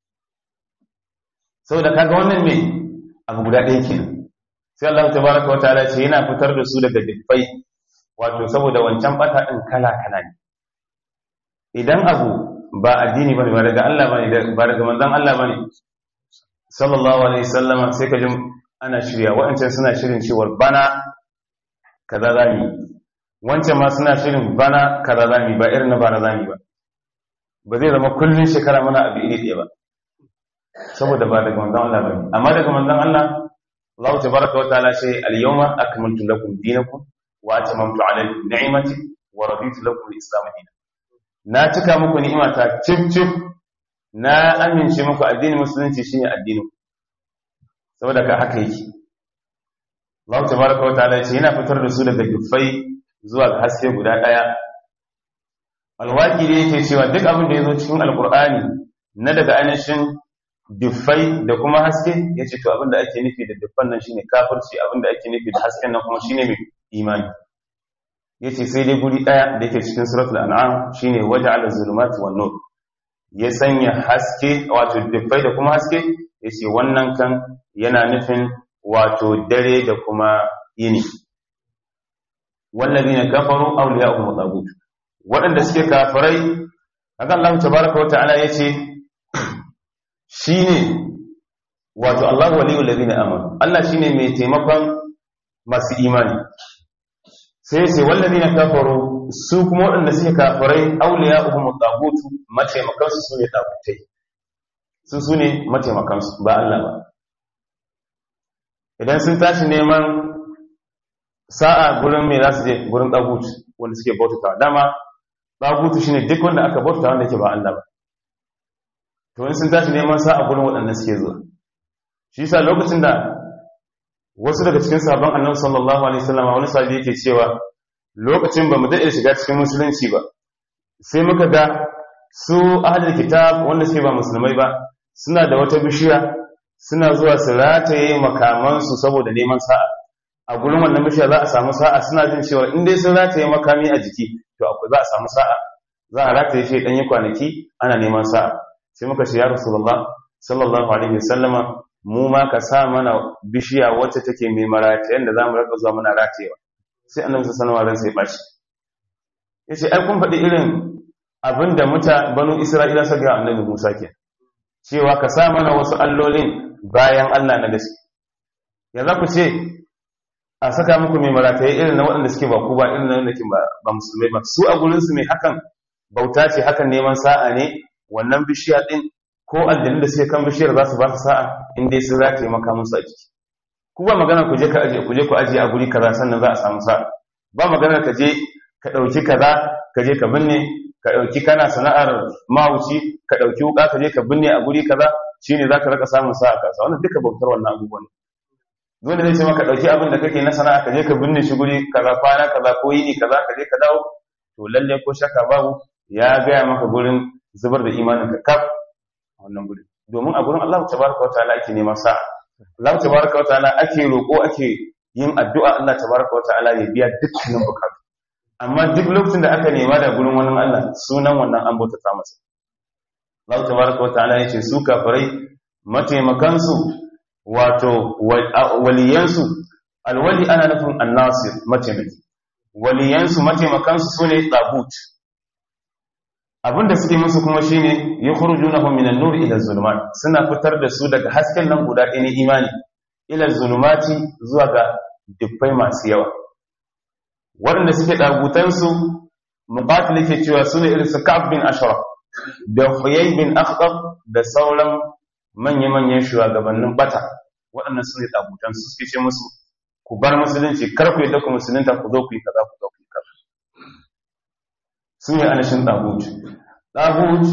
saboda kaga wannan ne abu guda ɗaya kenan sai Allah tabaraka wa ta'ala ce yana fitar da su daga dukkai wato saboda wancan bata din kala kala ne idan abu ba addini bane ba daga Allah bane ba daga manzon Allah bane sallallahu alaihi wasallam sai ka ji ana shirya wa'ancan suna shirin cewa bana kaza zamu wancan ma suna shirin bana kaza zamu ba irin na bana zamu ba ba zai zama kullun shekara mana abu iri ɗaya ba saboda ba daga manzon Allah bane amma daga manzon Allah Allah tabaraka wa ta'ala ce al-yawma akmaltu lakum dinakum wa atamamtu alaykum ni'mati wa raditu lakum al-islam dinan na cika muku ni'imata cif cif na amince muku addinin musulunci shine addinin saboda ka haka yake Allah tabaraka wa ta'ala ce yana fitar da su daga dufai zuwa ga haske guda daya alwaki da yake cewa duk abin da yazo cikin alqur'ani na daga ainihin diffai da kuma haske ya ce to abinda ake nufi da diffan nan shine kafirci abinda ake nufi da hasken nan kuma shine mai imani ya ce sai dai guri ɗaya da yake cikin suratul an'am shine waja'ala zulumati wan nur ya sanya haske wato diffai da kuma haske ya ce wannan kan yana nufin wato dare da kuma yini wallazina kafaru awliya'uhum tagut waɗanda suke kafirai haka Allah tabaraka wa ta'ala yace shine wato Allahu waliyul ladina amanu Allah shine mai taimakon masu imani sai sai wallazina kafaru su kuma waɗanda suke kafirai awliya'uhum at-taghut mataimakan su sune tagutai su sune mataimakan su ba Allah ba idan sun tashi neman sa'a gurin me za su je gurin tagut wanda suke bautatawa dama tagut shine duk wanda aka bautata wanda yake ba Allah ba to in sun tashi neman sa'a gurin waɗanda suke zuwa shi yasa lokacin da wasu daga cikin sabon annabi sallallahu alaihi wasallam wani sahabi yake cewa lokacin ba mu daɗe shiga cikin musulunci ba sai muka ga su ahlul kitab wanda suke ba musulmai ba suna da wata bishiya suna zuwa su rataye makamansu saboda neman sa'a a gurin wannan bishiya za a samu sa'a suna jin cewa in dai sun rataye makami a jiki to akwai za a samu sa'a za a rataye shi ɗanyi kwanaki ana neman sa'a sai muka ce ya rasulullah sallallahu alaihi wasallama mu ma ka sa mana bishiya wacce take mai maratayen da za mu raka zuwa muna ratewa sai annabi sallallahu alaihi wasallam sai bashi yace ai kun faɗi irin abinda muta banu isra'ila suka ga annabi Musa ke cewa ka sa mana wasu allolin bayan Allah na gaske ya za ku ce a saka muku mai marataye irin na waɗanda suke ba ku ba irin na wanda ke ba musulmai ba su a gurin su ne hakan bauta ce hakan neman sa'a ne wannan bishiya din ko aljanu da suke kan bishiyar za su ba su sa'a in dai sun rataye maka musu a jiki ku ba magana ku je ka aje ku je ku aje a guri kaza sannan za a samu sa'a ba magana ka je ka dauki kaza ka je ka binne ka dauki kana sana'ar mawuci ka dauki wuka ka je ka binne a guri kaza shine zaka raka samun sa'a kasa wannan duka bautar wannan abubuwan dole zai ce maka dauki abin da kake na sana'a ka je ka binne shi guri kaza kwana kaza ko yini kaza ka je ka dawo to lalle ko shakka babu ya gaya maka gurin zubar da imanin ka kaf wannan guri domin a gurin Allah tabaraka wa ta'ala ake neman sa'a Allah tabaraka wa ta'ala ake roko ake yin addu'a Allah tabaraka wa ta'ala ya biya dukkanin bukatu amma duk lokacin da aka nema da gurin wani Allah sunan wannan an bauta ta masa Allah tabaraka wa ta'ala yace su kafirai mataimakan su wato waliyan su alwali ana nufin annasir mataimaki waliyan su mataimakan su sune tabut abinda suke musu kuma shine yukhrujunahum minan nur ila zulumat suna fitar da su daga hasken nan guda ɗaya na imani ila zulumati zuwa ga dubbai masu yawa waɗanda suke dagutan su muqatil yake cewa sune irin su Ka'ab bin Ashraf da Huyay bin Akhtab da sauran manya-manyan shugabannin bata waɗannan sune dagutan su suke ce musu ku bar musulunci kar ku yadda ku musulunta ku zo ku yi kaza ku zo ku yi kaza sun yi anashin ɗagut ɗagut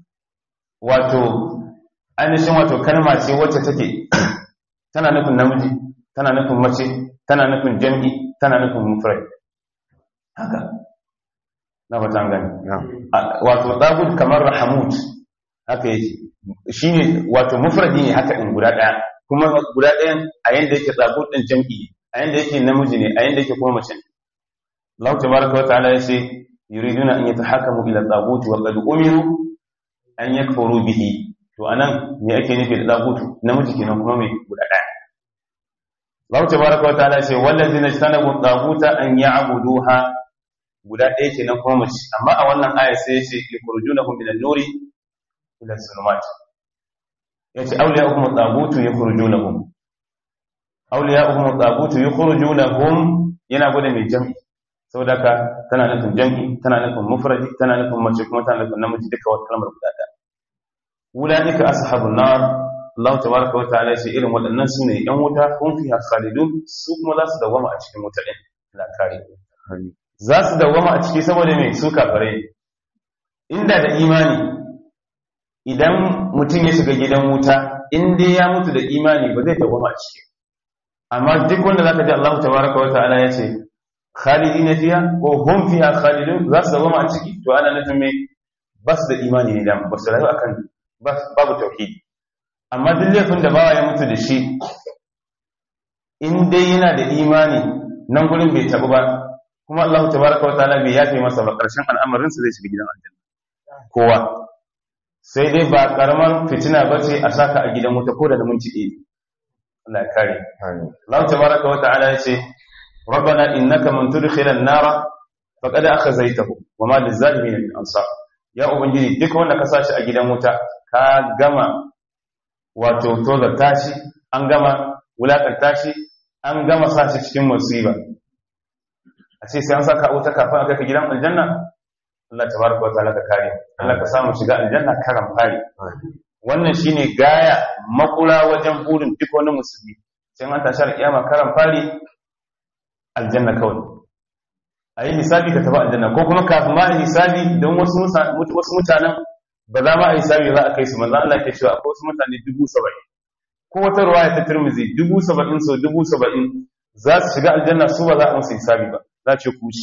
wato ainihin wato kalma ce wacce take tana nufin namiji tana nufin mace tana nufin jam'i tana nufin mufrai haka na fata gani wato ɗagut kamar rahamut haka yake shi ne wato mufradi ne haka in guda ɗaya kuma guda ɗayan a yadda yake ɗagut ɗin jam'i a yadda yake namiji ne a yadda yake kuma mace Allah tabaraka wa ta'ala ya ce yuriduna an yatahakamu ila tagut wa qad umiru an yakfuru bihi to anan me ake nufi da tagut namiji kenan kuma mai guda daya Allah tabaraka wa ta'ala ce wallazina istanabu taguta an ya'buduha guda daya kenan kuma mace amma a wannan aya sai ya ce yukhrijunahum min an-nuri ila as-sulumat yace awliya'uhum tagut yukhrijunahum awliya'uhum tagut yukhrijunahum yana gode mai jam'i saboda ka tana nufin jam'i tana nufin mufradi tana nufin mace kuma tana nufin namiji duka wata kalmar guda ɗaya ulaika ashabun nar Allah tabaraka wa ta'ala shi irin waɗannan sune yan wuta kun fi khalidun su kuma za su dawama a cikin wuta din la kare za su dawama a ciki saboda me su kafare inda da imani idan mutum ya shiga gidan wuta in dai ya mutu da imani ba zai dawama a ciki amma duk wanda zaka ji Allah tabaraka wa ta'ala ya ce khalidina fiha ko hum fiha khalidun za su zama a ciki to ana nufin me ba su da imani ne dan ba su rayu akan babu tauhidi amma duk laifin da bawa ya mutu da shi in dai yana da imani nan gurin bai tabu ba kuma Allah tabaraka wa ta'ala bai yafe masa ba karshen al'amarin sa zai shiga gidan aljanna kowa sai dai ba karamar fitina bace a saka a gidan wuta ko da minti ɗaya Allah ya kare Allah tabaraka wa ta'ala ya ce ربنا إنك من تدخل النار فقد أخزيته وما للظالمين من أنصار يا ubangiji duk wanda ka sashi a gidan wuta ka gama wato tozarta shi an gama wulakanta shi an gama sa shi cikin musiba a ce sai an saka wuta kafin a kai ka gidan aljanna Allah tabaraka wa ta'ala ka kare Allah ka samu shiga aljanna karan fari wannan shine gaya makura wajen burin duk wani musulmi sai an tashi alƙiyama karan fari aljanna kawai a yi hisabi ka tafi aljanna ko kuma kafin ma a yi hisabi don wasu mutanen ba za ma a yi hisabi za a kai su manzan Allah ke cewa akwai wasu mutane dubu saba'in ko wata ruwaya ta turmizi dubu saba'in so dubu saba'in za su shiga aljanna su ba za a musu hisabi ba za ce kushi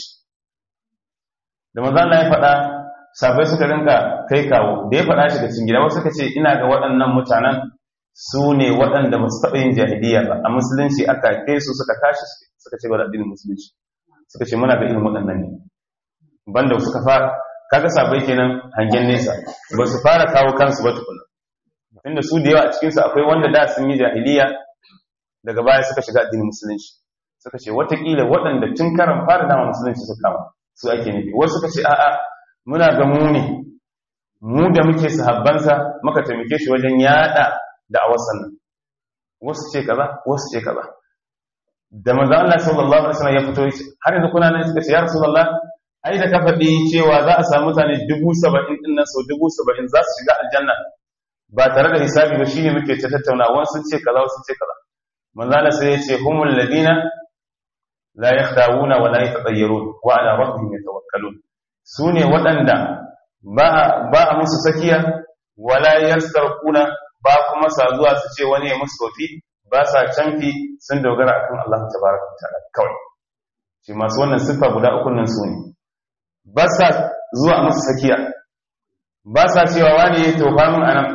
da manzan Allah ya faɗa sabai suka rinka kai kawo da ya faɗa shi da cikin gida wasu suka ce ina ga waɗannan mutanen su ne waɗanda ba su taɓa yin jahiliya ba a musulunci aka kai su suka tashi suka ce ba da addinin musulunci suka ce muna ga irin waɗannan ne banda suka fara kaga sabai kenan hangen nesa ba su fara kawo kansu ba tukuna inda su da yawa a cikinsu akwai wanda da sun yi jahiliya daga baya suka shiga addinin musulunci suka ce watakila waɗanda tun karan fara dama musulunci suka kama su ake nufi wasu suka ce a'a muna ga mu ne mu da muke sahabbansa muka taimake shi wajen yada da awasan nan wasu ce kaza wasu ce kaza da manzo Allah sallallahu alaihi wasallam ya fito har yanzu kuna nan suka ce ya rasulullah ai da ka faɗi cewa za a samu mutane dubu saba'in din nan sau dubu saba'in za su shiga aljanna ba tare da hisabi ba shine muke ta tattauna wani sun ce kaza wasu ce kaza manzo Allah sai ya ce humul ladina la yakhdawuna wa la yatatayyarun wa ala rabbihim yatawakkalun sune waɗanda ba ba a musu sakiya wala yastarquna ba kuma sa zuwa su ce wani ya musu sofi ba sa canfi sun dogara akan Allah tabaraka ta'ala kawai shi masu wannan siffa guda uku nan su ne ba sa zuwa musu sakiya ba sa cewa wani ya tofa min anan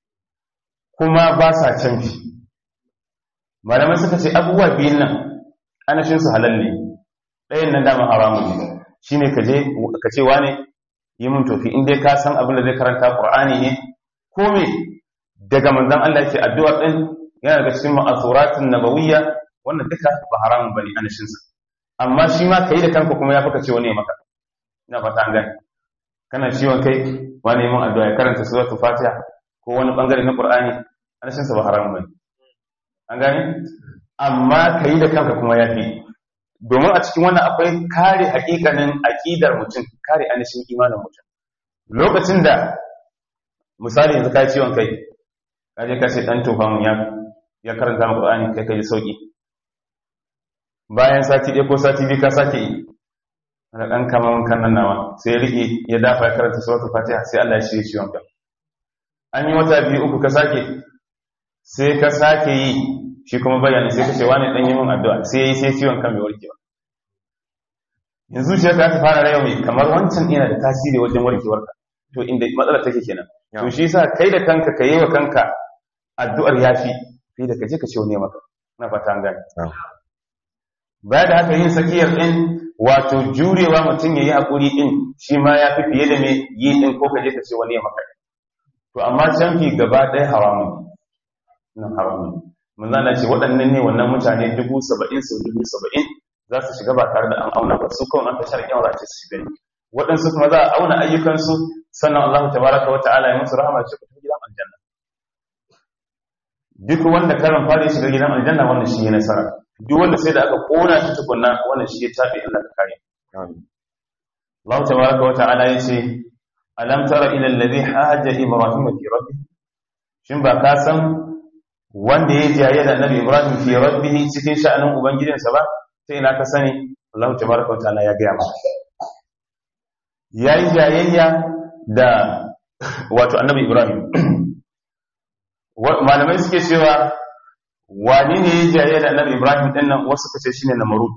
kuma ba sa canfi malamai suka ce abubuwa biyun nan anashin su halal ne ɗayan nan dama haramun ne shine ka je ka ce wani yi mun tofi in dai ka san abin da zai karanta qur'ani ne ko me daga manzon Allah yake addu'a din yana daga cikin ma'asuratun nabawiyya wannan duka ba haramun bane anashin sa amma shi ma kai da kanka kuma ya faka ce wani ya maka ina fata an gane kana ciwon kai wani mun addu'a ya karanta suratul fatiha ko wani bangare na qur'ani anashin sa ba haramun bane an gane amma kai da kanka kuma ya fi domin a cikin wannan akwai kare hakikanin aqidar mutum kare anashin imanin mutum lokacin da misali yanzu kai ciwon kai kaje ka ce dan tofa mun ya ya karanta maka Qur'ani kai kai sauki bayan sati ɗaya ko sati biyu ka sake yi ana dan kaman kannan nawa sai rike ya dafa ya karanta suratul Fatiha sai Allah ya shirye ciwon ka an yi wata biyu uku ka sake sai ka sake yi shi kuma bayani sai ka ce wani dan yi mun addu'a sai yi sai ciwon kan bai warke ba yanzu shi ka fara rayu mai kamar wancan yana da tasiri wajen warkewarka to inda matsalar take kenan to shi yasa kai da kanka ka yi wa kanka addu'ar yafi fi da kaje ka ce wani maka na fata an gane baya da haka yin sakiyar din wato jurewa mutum yayi hakuri din shi ma ya fi fiye da me yi din ko kaje ka ce wani maka to amma canfi gaba ɗaya haramun nan haramun mun zana ce waɗannan ne wannan mutane dubu saba'in sau dubu saba'in za su shiga ba tare da an auna ba su kawai an ta sharƙin za ce su shiga ne waɗansu kuma za a auna ayyukansu sannan Allah tabaraka wa ta'ala ya musu rahama ce ku tafi gidan aljanna duk wanda karan fara shiga gidan aljanna wannan shi ya nasara duk wanda sai da aka kona shi tukunna wannan shi ya tabe Allah ka kare Allah tabaraka wa ta'ala ya ce alam tara ila alladhi haja ibrahim fi rabbih shin ba ka san wanda ya jaye da annabi ibrahim fi rabbih cikin sha'anin ubangijinsa ba sai ina ka sani Allah tabaraka wa ta'ala ya ga maka yayi jayayya da wato annabi ibrahim malamai suke cewa wani ne ya jaye da annabi ibrahim din nan wasu kace shine namarud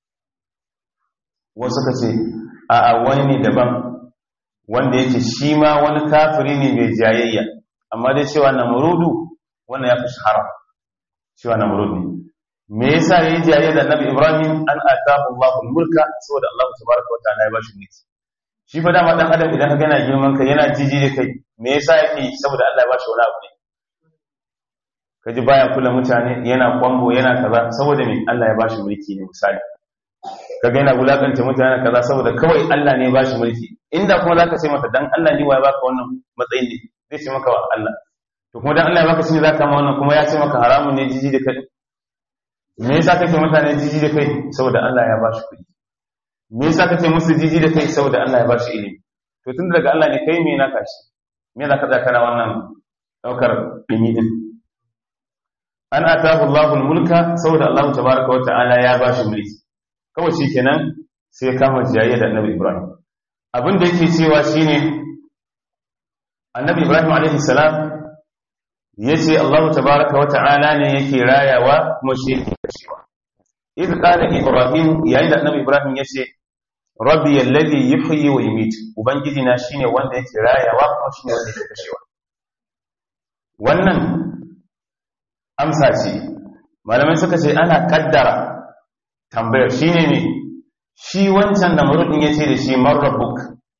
wasu kace a a wani ne daban wanda yake shi ma wani kafiri ne mai jayayya amma dai cewa namarudu wannan ya fi shahara cewa namrud ne me yasa yayi jayayya da annabi ibrahim an atahu Allahu mulka saboda Allah tabaraka wa ta'ala ya bashi mulki shi fa dama dan adam idan ka gana girman kai yana jiji da kai me yasa yake saboda Allah ya bashi wani abu ne kaji baya kula mutane yana kwambo yana kaza saboda me Allah ya bashi mulki ne misali kaga yana wulakanta mutane kaza saboda kawai Allah ne ya bashi mulki inda kuma zaka ce mata dan Allah ne wa ya baka wannan matsayin ne zai ce maka wa Allah to kuma dan Allah ya baka shine zaka kama wannan kuma ya ce maka haramun ne jiji da kai me yasa kake mutane jiji da kai saboda Allah ya ba shi kuɗi me yasa kake musu jiji da kai saboda Allah ya ba shi ilimi to tun daga Allah ne kai me na kashi me za ka tsaya kana wannan daukar dimi din an atahu Allahul mulka saboda Allah tabaraka wa ta'ala ya ba shi mulki kawai shikenan sai ya kama jiyayya da Annabi Ibrahim abin da yake cewa shine Annabi Ibrahim alaihi salam yace Allah tabaraka wa ta'ala ne yake rayawa kuma shi yake kashewa idh qala Ibrahim yayin da Annabi Ibrahim yace rabbi alladhi yuhyi wa yumiit ubangiji na shine wanda yake rayawa kuma shine wanda yake kashewa wannan amsa ce malamai suka ce ana kaddara tambayar shine ne shi wancan da murudin yace da shi man rabbuk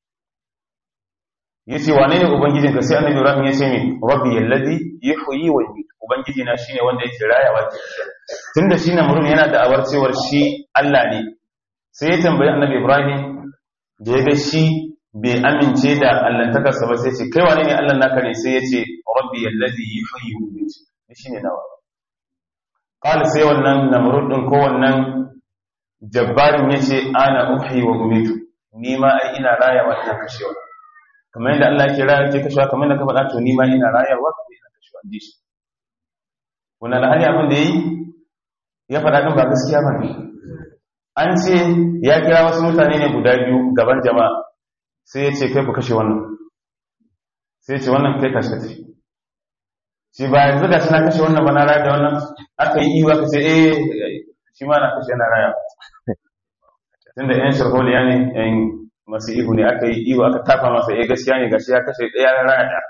yace wane ne ubangijin ka sai annabi ibrahim yace me rabbi alladhi yuhyi wa yumiit ubangiji na shine wanda yake rayawa ke tunda shi na murudin yana da awar cewar shi Allah ne sai ya tambayi annabi ibrahim da ya ga shi bai amince da allantakarsa ba sai ce kai wane ne allan naka ne sai ya ce rabbi alladhi yuhyi wa yumiit shi ne nawa qala sai wannan namrud din ko wannan jabbarin yace ana uhyi wa umitu ni ma ai ina rayawa ina kashewa kamar yadda Allah yake rayar ke kashewa kamar yadda ka faɗa to ni ma ina rayarwa kuma ina kashewa ji shi wannan da hali abin da yayi ya faɗa din ba gaskiya ba ne an ce ya kira wasu mutane ne guda biyu gaban jama'a sai ya ce kai ku kashe wannan sai ya ce wannan kai kashe tafi shi ba yanzu ga shi na kashe wannan ba na raya da wannan aka yi iwa ka ce eh shi ma na kashe na raya tunda yan sharholiya ne yan masu ihu ne aka yi iwa aka tafa masa eh gaskiya ne gashi ya kashe ɗaya na raya da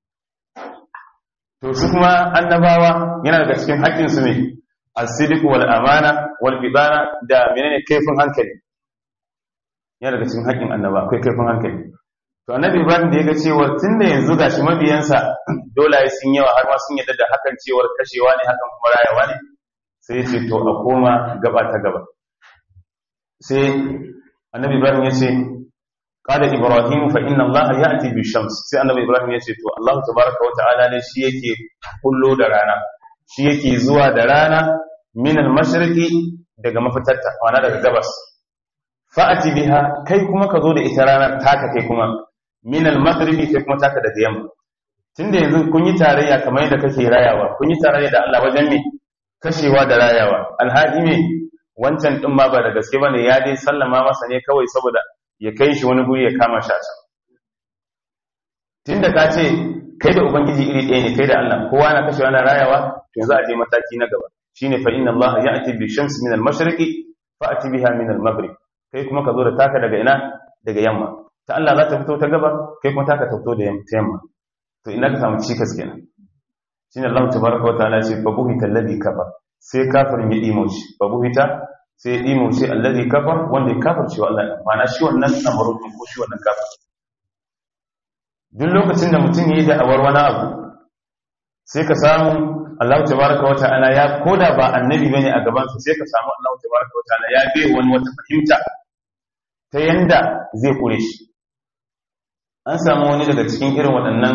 to su kuma annabawa yana daga cikin haƙƙinsu ne asidiku wal amana wal bidana da menene kaifin hankali yana daga cikin haƙƙin annaba akwai kaifin hankali to annabi ibrahim da ya ga cewa tunda yanzu gashi mabiyansa dole sun yawa har ma sun yadda da hakan cewar kashewa ne hakan kuma rayawa ne sai ya ce to a koma gaba ta gaba sai annabi ibrahim ya ce qala ibrahim fa inna allaha ya'ti bi shams sai annabi ibrahim ya ce to allah tabaaraka wa ta'ala ne shi yake kullo da rana shi yake zuwa da rana min al-mashriqi daga mafitarta ma'ana daga gabas fa'ati biha kai kuma ka zo da ita ranar taka kai kuma min al-maghribi kai kuma taka daga yamma tunda yanzu kun yi tarayya kamar yadda kake rayawa kun yi tarayya da Allah wajen me kashewa da rayawa alhaji me wancan din ma ba da gaske bane ya dai sallama masa ne kawai saboda ya kai shi wani guri ya kama shi a can tunda ka ce kai da ubangiji iri ɗaya ne kai da Allah kowa na kashewa na rayawa to yanzu a je mataki na gaba shine fa inna Allah ya'ti bi shamsi min al-mashriqi fa'ti biha min al-maghrib kai kuma ka zo da taka daga ina daga yamma ta Allah za ta fito ta gaba kai kuma taka ta fito da yamma to ina ka samu cikas kenan shine Allah tabaraka wa ta'ala ce fa buhita alladhi kafar sai kafirin ya dimo shi fa buhita sai ya dimo shi alladhi kafar wanda ya kafar cewa Allah ma'ana shi wannan namarun ko shi wannan kafir duk lokacin da mutum yayi da awar wani abu sai ka samu Allah tabaraka wa ta'ala ya koda ba annabi bane a gaban sa sai ka samu Allah tabaraka wa ta'ala ya bai wani wata fahimta ta yanda zai kure shi an samu wani daga cikin irin waɗannan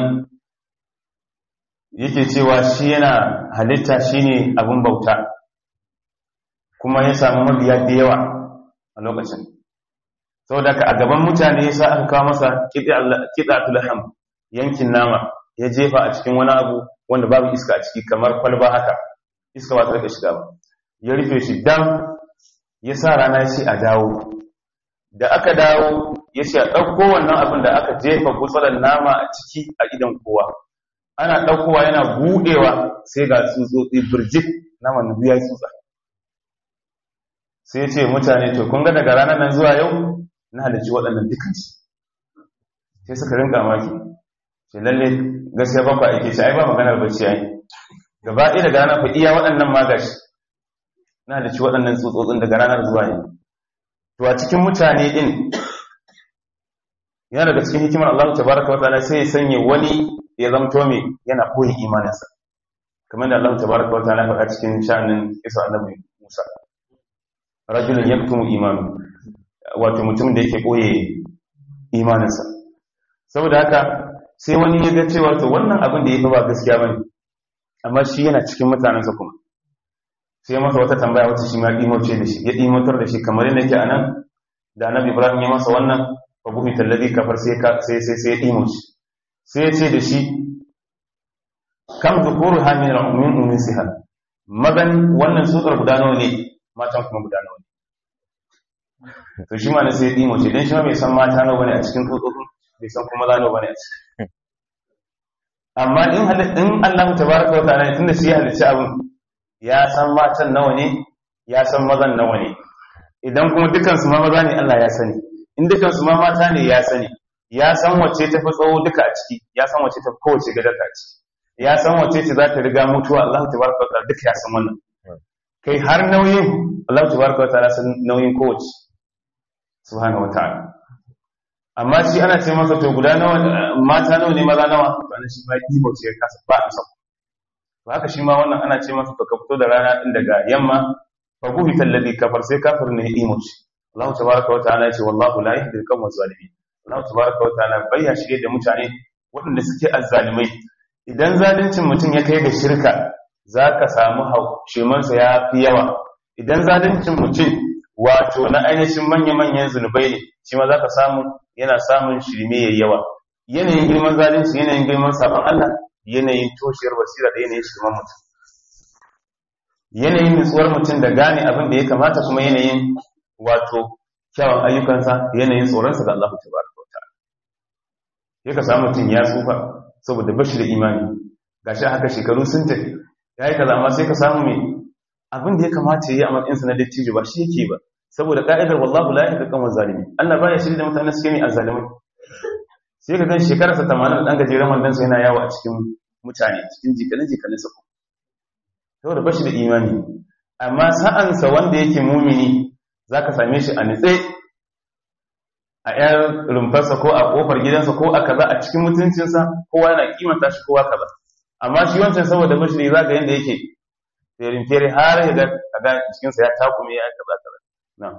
yake cewa shi yana halitta shine abin bauta kuma ya samu mabiya da yawa a lokacin saboda ka a gaban mutane ya sa aka kawo masa kiɗatul ham yankin nama ya jefa a cikin wani abu wanda babu iska a ciki kamar kwalba haka iska ba ta rika shiga ba ya rufe shi dam ya sa rana ya ce a dawo da aka dawo ya ce a ɗauko wannan abin da aka jefa gutsalar nama a ciki a idan kowa ana ɗaukowa yana buɗewa sai ga tsutsotsi birjik naman nubu ya tsutsa sai ya ce mutane to kun ga daga ranar nan zuwa yau na halarci waɗannan dukansu sai suka rinka maki ce lalle gaskiya ba ku aike shi ai ba maganar bacci ai gaba ɗaya daga ranar fa iya waɗannan magashi na halarci waɗannan tsutsotsin daga ranar zuwa yau to a cikin mutane din yana daga cikin hikimar Allah tabaraka wa ta'ala sai ya sanya wani ya zamto mai yana koyi imaninsa kamar da Allah tabaraka wa ta'ala faɗa cikin sha'anin isa annabi Musa rajulun yaktumu imanu wato mutum da yake koye imaninsa saboda haka sai wani ya ga cewa to wannan abin da ya fi ba gaskiya bane amma shi yana cikin mutanensa kuma sai masa wata tambaya wacce shi ma ɗimoce da shi ya ɗimotar da shi kamar yadda yake anan da annabi ibrahim ya masa wannan fa buhi tallazi kafar sai sai sai sai ya ɗimoce sai ya ce da shi kam zukuru ha min al-ummin ummin siha magan wannan tsutsar guda nawa ne matan kuma guda nawa ne to shi ma ne sai ya ɗimoce dan shi ma bai san mata nawa bane a cikin tsutsotsin bai san kuma za nawa bane a ciki amma in in Allah tabaraka wa ta'ala tunda shi ya halicci abin ya san matan nawa ne ya san mazan nawa ne idan kuma dukansu ma maza ne Allah ya sani in dukansu ma mata ne ya sani ya san wacce ta fi tsawo duka a ciki ya san wacce ta fi kowace gadar a ciki ya san wacce ce za ta riga mutuwa Allah tabaraka wa ta'ala duka ya san wannan kai har nauyin Allah tabaraka wa ta'ala san nauyin kowace subhanahu wa ta'ala amma shi ana ce masa to guda nawa mata nawa ne maza nawa to ana shi ma ibo ce kasa ba a san to haka shi ma wannan ana ce masa to ka fito da rana din daga yamma fa buhi alladhi kafar sai kafir ne imo shi Allah tabaraka wa ta'ala ce wallahu la yahdi al-qawma zalimin Allah tabaraka wa ta'ala bayya shirye da mutane waɗanda suke azzalimai idan zaluncin mutum ya kai da shirka zaka samu shemansa ya fi yawa idan zaluncin mutum wato na ainihin manya-manyan zunubai ne shi ma zaka samu yana samun shirme yayi yawa yanayin girman zalunci yanayin girman sabon Allah yanayin toshiyar basira da yanayin shirman mutum yanayin nutsuwar mutum da gane abin da ya kamata kuma yanayin wato kyawun ayyukansa yanayin tsoronsa ga Allah ta baraka wa ta'ala ya ka samu mutum ya tsufa saboda bashi da imani gashi haka shekaru sun tafi ya yi kaza amma sai ka samu mai abin da ya kamata ya yi a matsayinsa na dattijo ba shi yake ba saboda ka'idar wallahu la yahdi qawma zalimi Allah baya shirye da mutane suke mai azzalimai sai ka gan shekararsa 80 dan gajeren wandan sa yana yawo a cikin mutane cikin jikanin jikanin sa saboda bashi da imani amma sa'ansa wanda yake mumini zaka same shi a nitse a yar rumfarsa ko a kofar gidansa ko a kaza a cikin mutuncinsa kowa yana kimanta shi kowa kaza amma shi wancan saboda bashi da zaka yanda yake ferin fere har ya ga kaga cikinsa ya takume ya kaza kaza na'am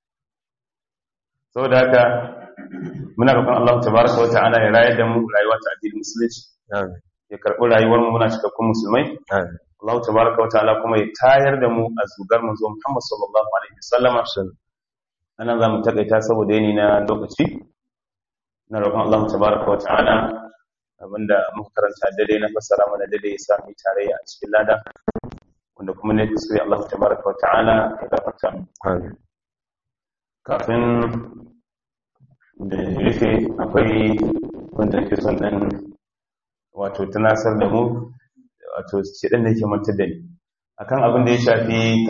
saboda haka muna roƙon Allah tabaraka wa ta'ala ya rayar da mu rayuwa ta addinin musulunci ya karɓi rayuwar mu muna cikakkun musulmai Allah tabaraka wa ta'ala kuma ya tayar da mu a zugar manzo Muhammad sallallahu alaihi wasallama anan zamu takaita saboda yani na lokaci na roƙon Allah tabaraka wa ta'ala abinda muka karanta dade na fassara mana dade ya sami tarayya a cikin lada wanda kuma ne kuskure Allah tabaraka wa ta'ala ya gafarta mu kafin da rufe akwai wanda ke son ɗan wato tunasar da mu wato ce ɗan da ke mantar da ni akan abin da ya shafi